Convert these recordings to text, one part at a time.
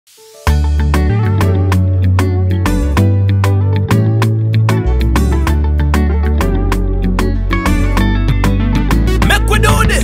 Make we do this.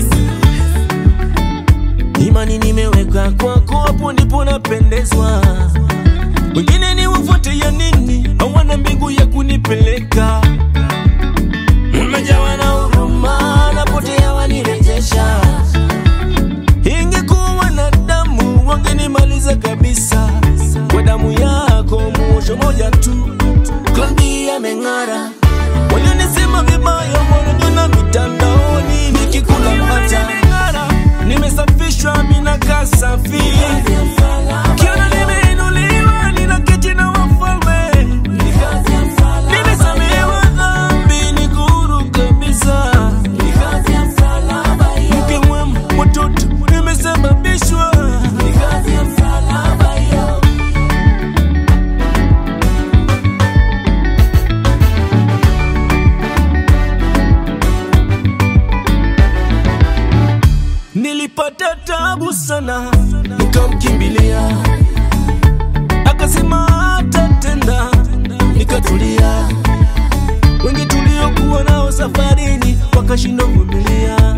Imani nimeweka kwako, hapo ndipo napendezwa. Wengine ni wafuate ya nini? Hawana mbingu ya kunipeleka. Umejawa na huruma, napotea wanirejesha. Ingekuwa na damu, wangenimaliza kabisa. Kwa damu yako, muosho moja tu, Klandi ameng'ara. Walionisema vibaya wananiona mitandaoni nikikula mata. Nimesafishwa, mina kasafi. Kiona nimeinuliwa, ninaketi na wafalme. Nimesamehewa dhambi, niko huru kabisa. Mke mwema, watoto nimesababishwa. Nilipata tabu sana, nikamkimbilia, akasema atatenda, nikatulia. Wengi tuliokuwa nao safarini wakashindwa kuvumilia,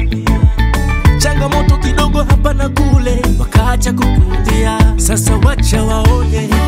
changamoto kidogo hapa na kule, wakaacha kukurudia. Sasa wacha waone